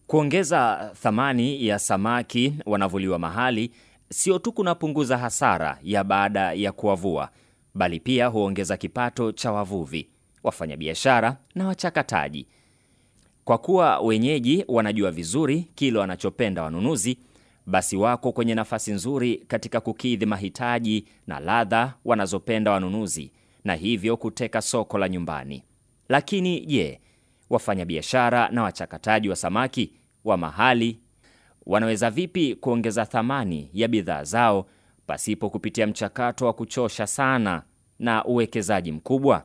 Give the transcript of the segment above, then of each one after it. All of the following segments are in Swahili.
Kuongeza thamani ya samaki wanavuliwa mahali sio tu kunapunguza hasara ya baada ya kuwavua, bali pia huongeza kipato cha wavuvi, wafanyabiashara na wachakataji. Kwa kuwa wenyeji wanajua vizuri kile wanachopenda wanunuzi, basi wako kwenye nafasi nzuri katika kukidhi mahitaji na ladha wanazopenda wanunuzi, na hivyo kuteka soko la nyumbani. Lakini je, wafanyabiashara na wachakataji wa samaki wa mahali wanaweza vipi kuongeza thamani ya bidhaa zao pasipo kupitia mchakato wa kuchosha sana na uwekezaji mkubwa?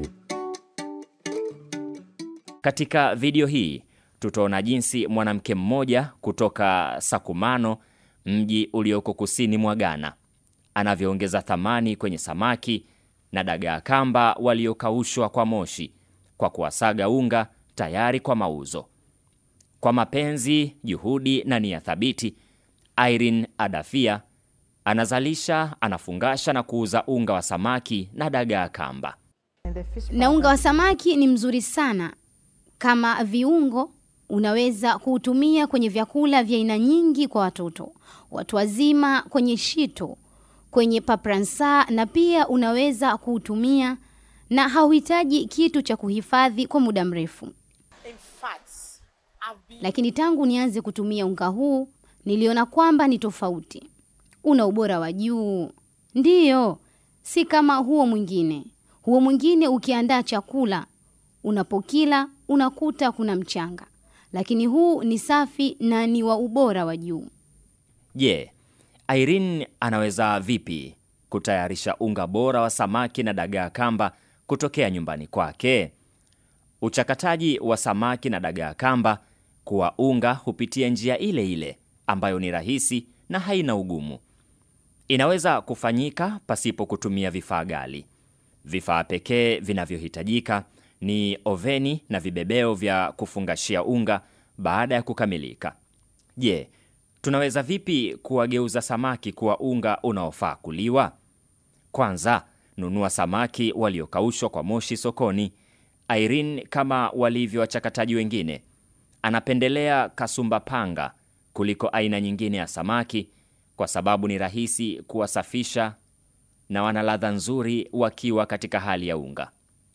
Katika video hii tutaona jinsi mwanamke mmoja kutoka Sakumano, mji ulioko kusini mwa Ghana, anavyoongeza thamani kwenye samaki na dagaa kamba waliokaushwa kwa moshi kwa kuwasaga unga tayari kwa mauzo. Kwa mapenzi, juhudi na nia thabiti, Irene Adafia anazalisha, anafungasha na kuuza unga wa samaki na dagaa kamba. Na unga wa samaki ni mzuri sana kama viungo. Unaweza kuutumia kwenye vyakula vya aina nyingi kwa watoto, watu wazima, kwenye shito, kwenye papransa, na pia unaweza kuutumia na hauhitaji kitu cha kuhifadhi kwa muda mrefu. Lakini tangu nianze kutumia unga huu niliona kwamba ni tofauti, una ubora wa juu. Ndiyo, si kama huo mwingine. Huo mwingine ukiandaa chakula unapokila unakuta kuna mchanga, lakini huu ni safi na ni wa ubora wa juu. Je, Irene anaweza vipi kutayarisha unga bora wa samaki na dagaa kamba kutokea nyumbani kwake? Uchakataji wa samaki na dagaa kamba kuwa unga hupitia njia ile ile ambayo ni rahisi na haina ugumu. Inaweza kufanyika pasipo kutumia vifaa ghali. Vifaa pekee vinavyohitajika ni oveni na vibebeo vya kufungashia unga baada ya kukamilika. Je, tunaweza vipi kuwageuza samaki kuwa unga unaofaa kuliwa? Kwanza, nunua samaki waliokaushwa kwa moshi sokoni. Irene, kama walivyo wachakataji wengine, anapendelea kasumba panga kuliko aina nyingine ya samaki kwa sababu ni rahisi kuwasafisha na wana ladha nzuri wakiwa katika hali ya unga.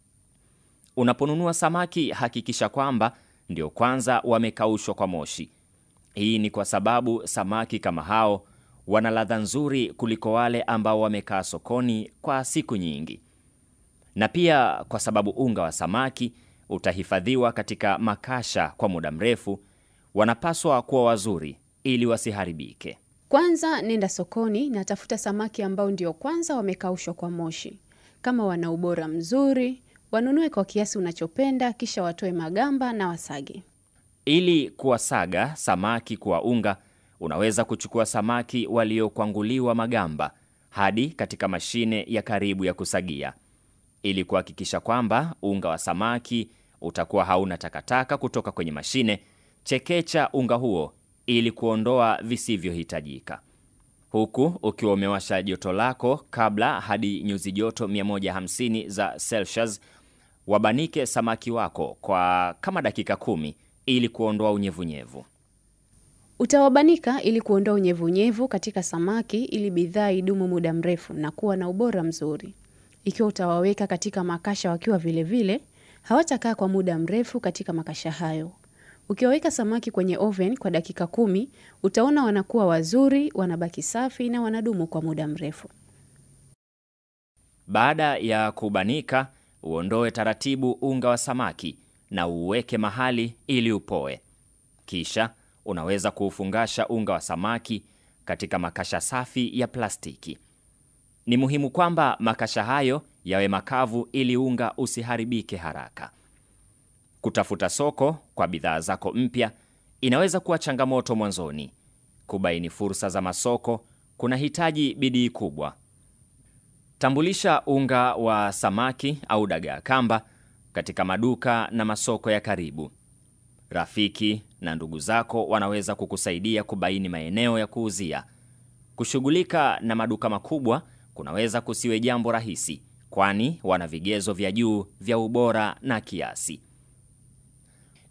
Unaponunua samaki, hakikisha kwamba ndio kwanza wamekaushwa kwa moshi. Hii ni kwa sababu samaki kama hao wana ladha nzuri kuliko wale ambao wamekaa sokoni kwa siku nyingi, na pia kwa sababu unga wa samaki utahifadhiwa katika makasha kwa muda mrefu. Wanapaswa kuwa wazuri ili wasiharibike. Kwanza nenda sokoni na tafuta samaki ambao ndio kwanza wamekaushwa kwa moshi. Kama wana ubora mzuri, wanunue kwa kiasi unachopenda, kisha watoe magamba na wasage. Ili kuwasaga samaki kuwa unga, unaweza kuchukua samaki waliokwanguliwa magamba hadi katika mashine ya karibu ya kusagia. Ili kuhakikisha kwamba unga wa samaki utakuwa hauna takataka kutoka kwenye mashine, chekecha unga huo ili kuondoa visivyohitajika, huku ukiwa umewasha joto lako kabla hadi nyuzi joto 150 za Celsius. Wabanike samaki wako kwa kama dakika kumi ili kuondoa unyevunyevu. Utawabanika ili kuondoa unyevunyevu katika samaki ili bidhaa idumu muda mrefu na kuwa na ubora mzuri. Ikiwa utawaweka katika makasha wakiwa vilevile, hawatakaa kwa muda mrefu katika makasha hayo. Ukiwaweka samaki kwenye oven kwa dakika kumi, utaona wanakuwa wazuri, wanabaki safi na wanadumu kwa muda mrefu. Baada ya kubanika, uondoe taratibu unga wa samaki na uuweke mahali ili upoe. Kisha unaweza kuufungasha unga wa samaki katika makasha safi ya plastiki. Ni muhimu kwamba makasha hayo yawe makavu ili unga usiharibike haraka. Kutafuta soko kwa bidhaa zako mpya inaweza kuwa changamoto mwanzoni. Kubaini fursa za masoko kunahitaji bidii kubwa. Tambulisha unga wa samaki au dagaa kamba katika maduka na masoko ya karibu. Rafiki na ndugu zako wanaweza kukusaidia kubaini maeneo ya kuuzia. Kushughulika na maduka makubwa kunaweza kusiwe jambo rahisi, kwani wana vigezo vya juu vya ubora na kiasi.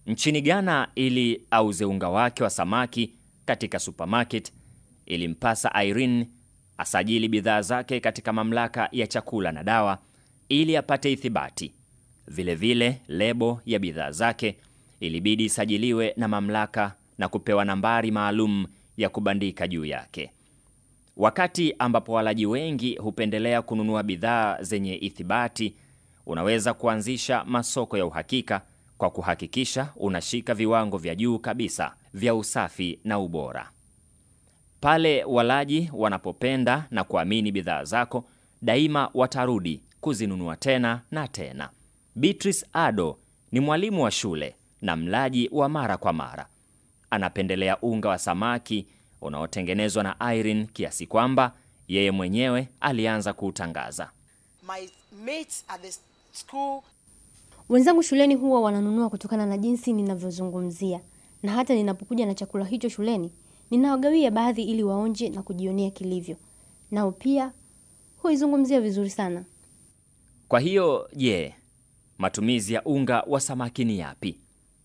Nchini Ghana, ili auze unga wake wa samaki katika supermarket, ilimpasa Irene asajili bidhaa zake katika mamlaka ya chakula na dawa ili apate ithibati. Vilevile vile, lebo ya bidhaa zake ilibidi isajiliwe na mamlaka na kupewa nambari maalum ya kubandika juu yake. Wakati ambapo walaji wengi hupendelea kununua bidhaa zenye ithibati, unaweza kuanzisha masoko ya uhakika kwa kuhakikisha unashika viwango vya juu kabisa vya usafi na ubora. Pale walaji wanapopenda na kuamini bidhaa zako, daima watarudi kuzinunua tena na tena. Beatrice Ado ni mwalimu wa shule na mlaji wa mara kwa mara. Anapendelea unga wa samaki unaotengenezwa na Irene kiasi kwamba yeye mwenyewe alianza kuutangaza. My mates at the school Wenzangu shuleni huwa wananunua kutokana na jinsi ninavyozungumzia, na hata ninapokuja na chakula hicho shuleni ninawagawia baadhi ili waonje na kujionea kilivyo, nao pia huizungumzia vizuri sana. Kwa hiyo je, matumizi ya unga wa samaki ni yapi?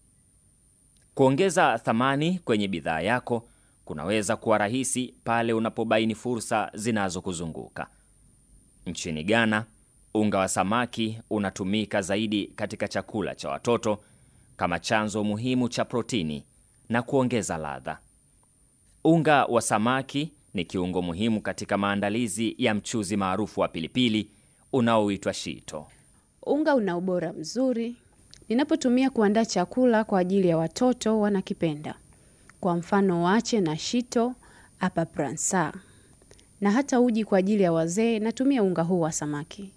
Kuongeza thamani kwenye bidhaa yako kunaweza kuwa rahisi pale unapobaini fursa zinazokuzunguka. Nchini Ghana, unga wa samaki unatumika zaidi katika chakula cha watoto kama chanzo muhimu cha protini na kuongeza ladha. Unga wa samaki ni kiungo muhimu katika maandalizi ya mchuzi maarufu wa pilipili unaoitwa shito. Unga una ubora mzuri. Ninapotumia kuandaa chakula kwa ajili ya watoto wanakipenda. Kwa mfano wache na shito apa pransa, na hata uji kwa ajili ya wazee natumia unga huu wa samaki.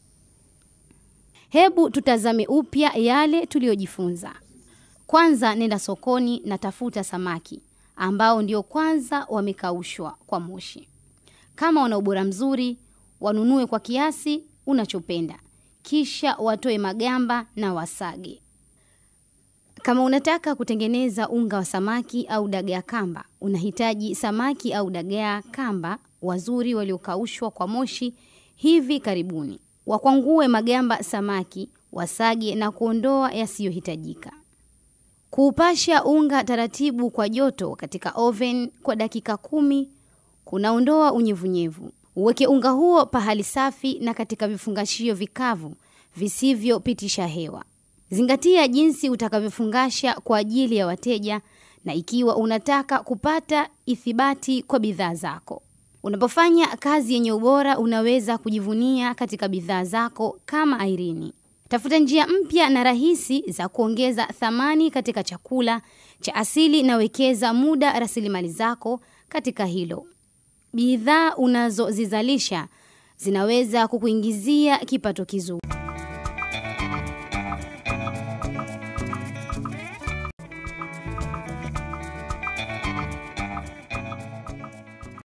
Hebu tutazame upya yale tuliyojifunza. Kwanza, nenda sokoni na tafuta samaki ambao ndio kwanza wamekaushwa kwa moshi. Kama wana ubora mzuri, wanunue kwa kiasi unachopenda, kisha watoe magamba na wasage. Kama unataka kutengeneza unga wa samaki au dagaa kamba, unahitaji samaki au dagaa kamba wazuri waliokaushwa kwa moshi hivi karibuni. Wakwangue magamba samaki, wasage na kuondoa yasiyohitajika. Kuupasha unga taratibu kwa joto katika oven kwa dakika kumi kunaondoa unyevunyevu. Uweke unga huo pahali safi na katika vifungashio vikavu visivyopitisha hewa. Zingatia jinsi utakavyofungasha kwa ajili ya wateja na ikiwa unataka kupata ithibati kwa bidhaa zako. Unapofanya kazi yenye ubora, unaweza kujivunia katika bidhaa zako kama Irene. Tafuta njia mpya na rahisi za kuongeza thamani katika chakula cha asili na wekeza muda, rasilimali zako katika hilo. Bidhaa unazozizalisha zinaweza kukuingizia kipato kizuri.